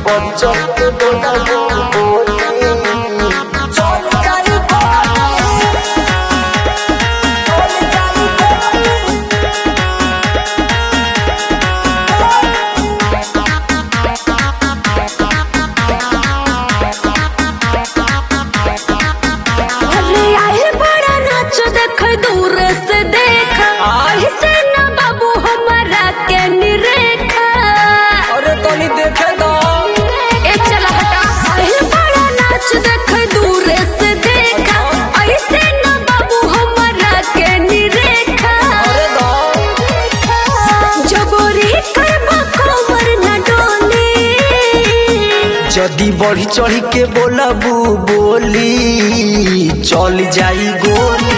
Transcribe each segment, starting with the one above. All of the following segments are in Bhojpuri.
চলতে দোলাবো বলি চল যাই বলি চল যাই বলি अरे आए बड़ा नाच देख दूर से देख ऐसे ना बाबू हमारा के निरेखा अरे तनी देखे दो ए चला हटा आए बड़ा नाच देख दूर से देख ऐसे ना बाबू हमारा के निरेखा अरे दो जबोरी करबा कमर न डोली যদি बढ़ी चढ़ी के बोलबू बोली चल जाई गोली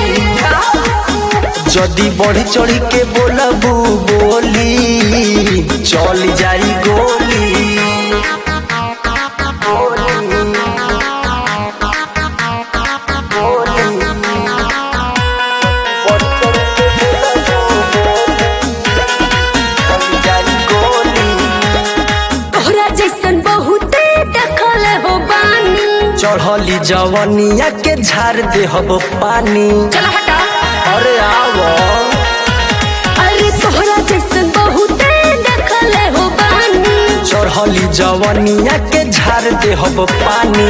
যদি बढ़ी चढ़ी के बोलबू बोली चल जाई गोली गोली, गोली। बढ़ी चढ़ी के बोलबू बोली, चल जाई गोली तोहरा जैसन बहुते देखल हो बानी चढ़ली जवनिया के झाड़ दे हब पानी चला हटा अरे आवो अरे तोहरा जैसन बहुते देखल हो बानी चढ़ली जवनिया के झाड़ दे हब पानी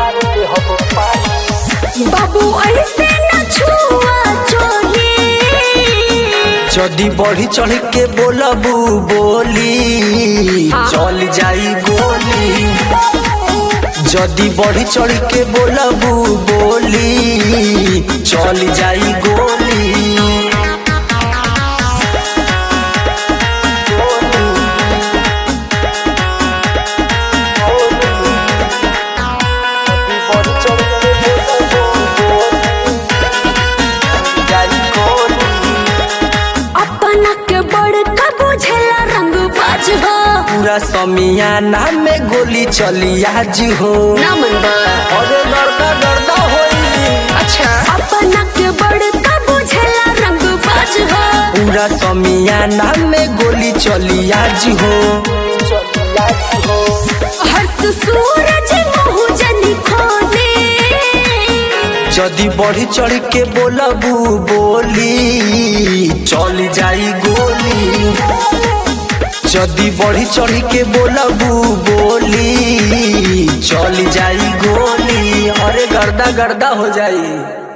बाबू ऐसे न छुआ चोली जदी बढ़ी चढ़ के बोलबू बोली चल जाई गोली जदी बढ़ी चढ़ के बोलबू बोली चल जाई गोली अपना के बड़का बुझेला रंग बाज हो पूरा समियाना में गोली चली आज हो ना मन अरे गड़का गड़का होई अच्छा अपना के बड़का बुझेला रंग बाज हो पूरा समियाना में गोली चली आज हो हर्ष सूरज मुँह जनी खोले जदी बढ़ी चढ़ के बोलबू बोली चल जाई गोली जदी बढ़ी चढ़ के बोलबू बोली चल जाई गोली अरे गर्दा गर्दा हो जाई